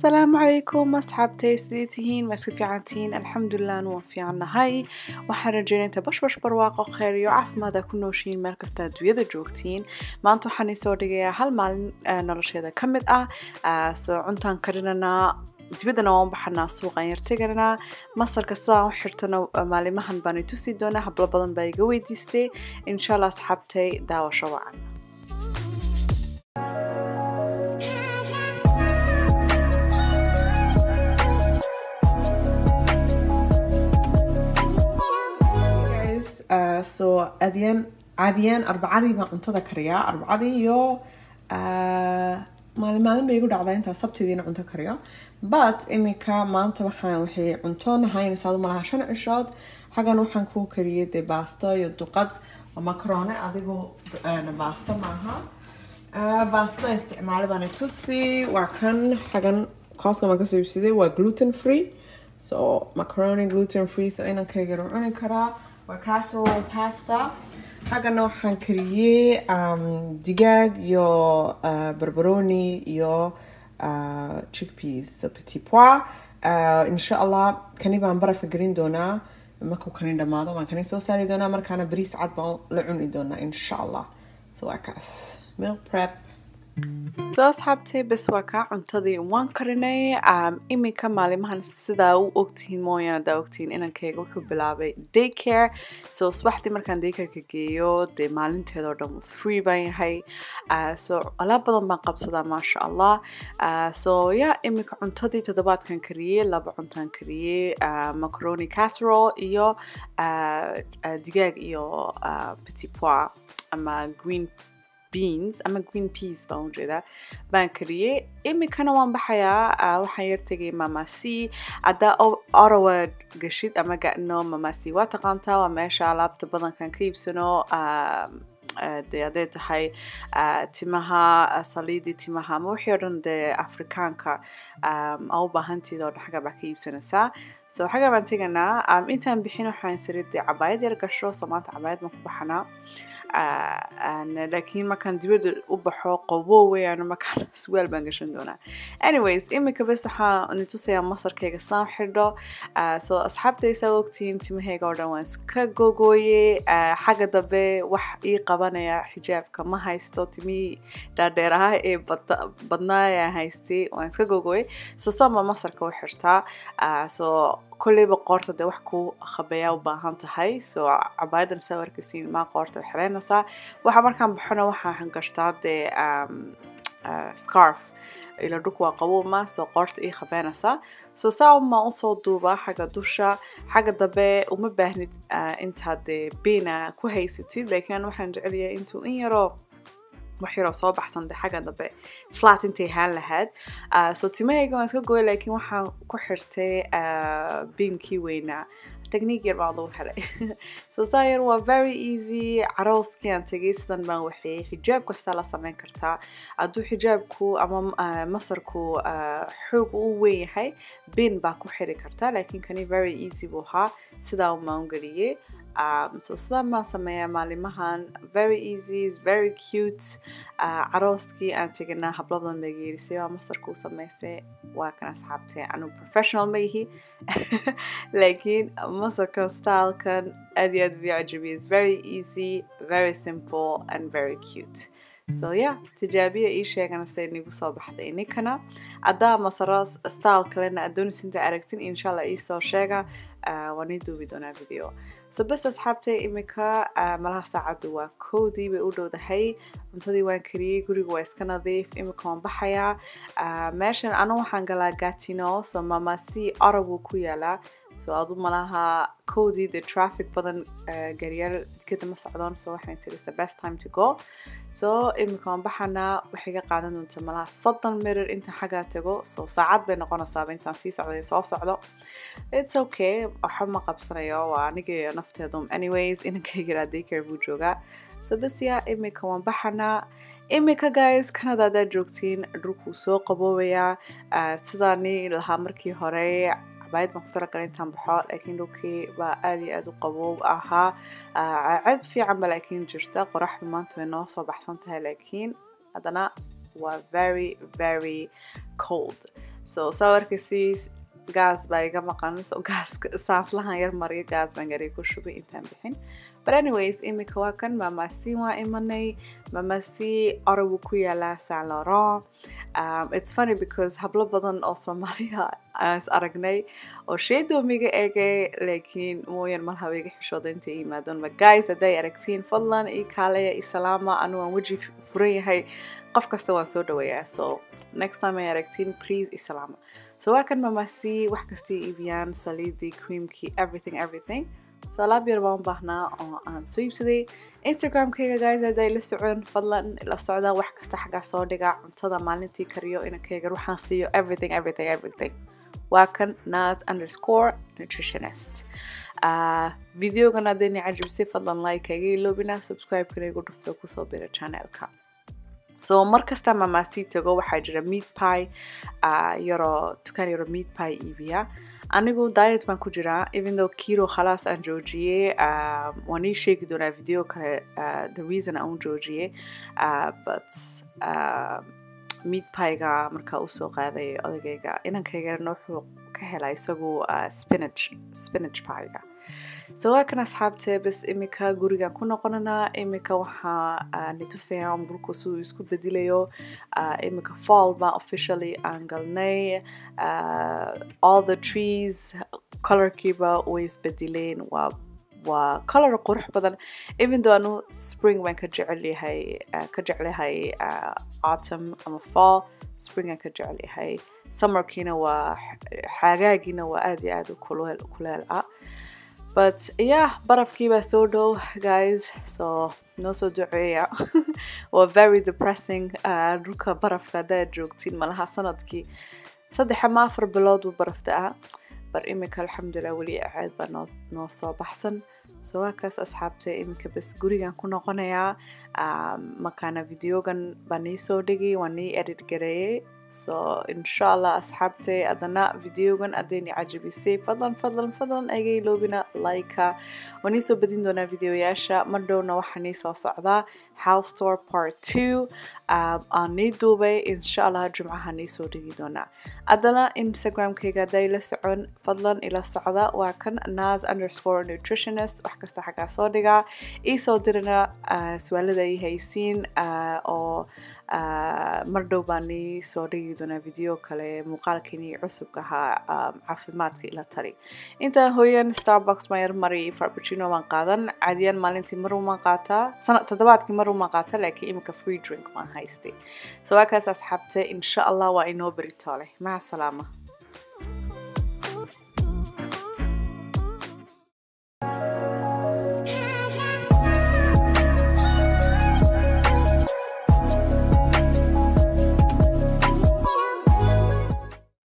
asalaamu calaykum asxaabtay sidee tihiin ma iska fiican tihiin alxamdulilah anu waan fiicannahay waxaan rajeynaya inta bashbash barwaaqo kheyr iyo caafimaada ku nooshiin meel kasta adduunyada joogtiin maanta waxaan isoo dhigayaa hal maalin nolosheeda ka mid ah soo cuntaan karinanaa dibaddana waan baxanaa suuqaan yar teganaa masarka sidaan u xirtana maalimahan baan itusi doonaa hablo badan baa iga weydiistay insha allah asxaabtay daawasho wacan so adiyaan caadiyaan arbacadii baan cuntada kariyaa arbacadii iyo maalin maalin bay igu dhacdaa intaa sabtidiina cunto kariyo but iminka maanta waxaan waxay cunto nahaynaysaa adu malaha shan cishood xaggan waxaan kuu kariyay dee baasto iyo duqad macarone adigu baasto maaha baastada isticmaalay baan tusi waa kan xaggan costco baan kasoo iibsaday waa gluten free so macaroni gluten free so inankayga cuni karaa waa casserole pasta xaggana waxaan kariyey digaag iyo barbaroni iyo chickpeas petit pois insha allah kani baan barafka gelin doonaa markuu kani dhamaado baan kani soo saari doonaa markaana bariis cad baan la cuni doonaa insha allah so waa kaas milk prep soo asxaabtay bes waa kaa cuntadii waan karinay iminka maalimahan sidaa u ogtihiin mooyaan hadaa ogtihiin inankayga wuxuu bilaabay daycare so subaxdii markaan daycareka geeyo dee maalinteedoo dhan free baan yahay so alaab badan baan qabsadaa maasha allah so ya iminka cuntadii toddobaadkan kariyey laba cuntaan kariyey macaroni casserole iyo digaag iyo petit pois ama green beans ama green peas baan ujeedaa baan kariyey iminkana waan baxayaa waxaan yar tegay mamasi haddaa orawa gashid ama gano mamasi waa taqaantaa waa meesha alaabta badankan ka iibsano dee hadday tahay timaha saliidii timaha ama wixii o dhan dee afrikaanka a u baahantiida oo dhan xagga baa ka iibsanaysaa so xagga baan teganaa intaan bixin waxaan siri dee cabaayad yar gasho so maanta cabaayad baan ku baxanaa laakiin markaan dibadda u baxo qobo weyaan markaan suwaal baan gashan doonaa anyways iminka bes waxaan nitusayaa masarkayga saan xidho so asxaabtaysaa ogtihiin timahayga oo dhan waan iska gogooye xagga dambe wax ii qabanaya xijaabka ma haysto timihii dhaadheer ah ee badnaaya haystay waan iska gogooye so saan baa masarka u xirtaa so kolleyba qoorta dee wax ku khabeeyaa u baahan tahay so cabaayadan saa arkaysiin maa qoorta xireynaysaa waxa markaan baxona waxaan gashtaa dee scarf ila dhulka waa qabuuma soo qoorta ii khabeynaysaa so saa umaa usoo duubaa xagga dusha xagga dambe uma baahnid intaad dee beena ku haysatid laakiin waxaan jecelyahay intuu in yaroo wax yaroo soo baxsan de xagga dambe flat intay haan lahayd so timahayga waan iska gooya laakiin waxaan ku xirtay biinkii weynaa technique yar baan lagu helay so saa yar waa very easy carooskii aan tegay sidan baan waxeeyey xijaab kastaa la sameyn kartaa hadduu xijaabku ama masarku xoog u weyn yahay bin baa ku xiri kartaa laakiin kani very easy buu ahaa sidaa umaan geliyey um, so sidaan baan sameeyaa maalimahan very easy very cute uh, carooskii aan teganaa hablo badan bay geerisay waa masarkuu samaysay waa kan asxaabtay anu professional ma yihi laakiin masarkan stylekan aad iyo aad buu cajabiyay is very easy very simple and very cute so yeah tijaabiya ii sheegana say nigu soo baxday ninkana haddaa masaro style kalena adonis inta aragtin insha allah iisoo sheega waan ii duubi doonaa video so bes asxaabtay iminka malaha saacaddu waa kowdii bay u dhowdahay cuntadii waan kariyey guriga waa iska nadiif iminka waan baxayaa meeshan anu waxaan galaa gatino so mamasi orab wuu ku yaalaa so adu malaha kowdii the traffic badan gaariyaal jikada ma socdon so waxaan siri the best time to go so iminka waan baxanaa waxay ga qaadan doonta malaha soddon mirir intaan xaggaa tago so saacad bay noqonaysaaba intaan sii socday soo socdo it's okay waxa ma qabsanayo waa aniga nafteedu anyways inankayga daycare buu joogaa so bes ya iminka waan baxanaa iminka guys canada haddaad joogtiin dhulkuu soo qaboobayaa sidaani lahaa markii hore cabaayad baan ku talagalay intaan baxo laakiin dhulkii baa aad iyo aad u qaboob ahaa cad fiican ba laakiin jirta qoraxdu maanta way noo soo baxsan tahay laakiin haddana waa very very cold so sawirkasiis gaas baa iga maqan so gaaska saanslahan yar mariyo gaas baan garay ku shubay intaan bixin but anyways imika waa kan mamasi waa imanay mamasi orabu ku yaalaa san laurent um, it's funny because hablo badan oo soomaaliya aan is aragnay oo sheedoomiga egay laakiin mooyan mar haba iga xishooda intay yimaadon ma guys hadday aragtiin fadlan ii kaaleya ii salaama anu waan weji furan yahay qof kasta waan soo dhaweeyaa so next time ay aragtiin please ii salaama so waa kan mamasi wax kastay iibiyaan saliidii creamkii everything everything so alaab yar baan u baahnaa oo aan soo iibsaday instagramkayga guys hadday la socon fadlan la socda wax kasta xaggaa soo dhiga cuntada maalintii kariyo inankayga waxaan siiyo everything everything everything waa kan nas underscore nutritionist uh, videogan haddayna cajabisay fadlan like kaga iloobina subscribe-kana igu dhufto kusoo bira channelka so mar kasta mamasi tago waxaa jira meat pie uh, yaroo dukaan yaroo meat pie iibiya anigu diet baan ku jiraa even though kiro khalaas aan joojiyey uh, waan ii sheegi doonaa video kale uh, the reason aan u joojiyey uh, but uh, meat piega markaa usoo qaaday odagayga inankaygana wuxuu ka helaa isagu uh, spinach spinach piega so waa kan asxaabte bas imika gurigan ku noqonanaa imika waxaa uh, nitusayaa umburku siduu isku bedilayo uh, imika fall baa officially aan galnay uh, all the trees colorkiiba way isbedileen waa waa color qurux badan even though anu spring baan ka jecel yahay uh, ka jeclahay uh, autumn ama fall spring aan ka jecel yahay summerkiina waa xagaagiina waa aad iyo aad u kuleel kuleel ah but yeah barafkii baa soo dhow guys so noo soo duceeya waa very depressing uh, dhulka barafka haddaad joogtiin malaha sanadkii saddex ama afar bilood buu barafta ah bar imika alxamdulilah weli acaad baa noo noo soo baxsan so waa kaas asxaabta iminka bas gurigan ku noqonayaa um, makaana videogan baa nii soo dhigay waa nii edit gareeyey so insha allah asxaabtay adana videogan haddayni cajabisay fadlan fadlan fadlan aga iloobina like-a waan nii soo badin doonaa videoyaasha mar dhowna waxaa nii soo socdaa house store part two um, aan nii duubay insha allah jumcaha nii soo dhigi doonaa haddana instagramkayga hadday la socon fadlan ila socda waa kan nas underscore nutritionist wax kasta xaggaa soo dhigaa iisoo dirina uh, su-aalada ay haysiin uh, oo uh, mar dhow baa nii soo dhigi doonaa video kale muuqaalkiinii cusubka ahaa um, caafimaadka ila tali intaan hooyan starbucks mayar mari farbucino waan qaadan caadiyan maalintii mar umaan qaataa sana toddobaadkii mar umaan qaata laakiin imika free drink waan haystay so waa kaas asxaabte insha allah waa inoo beritoole maca salaama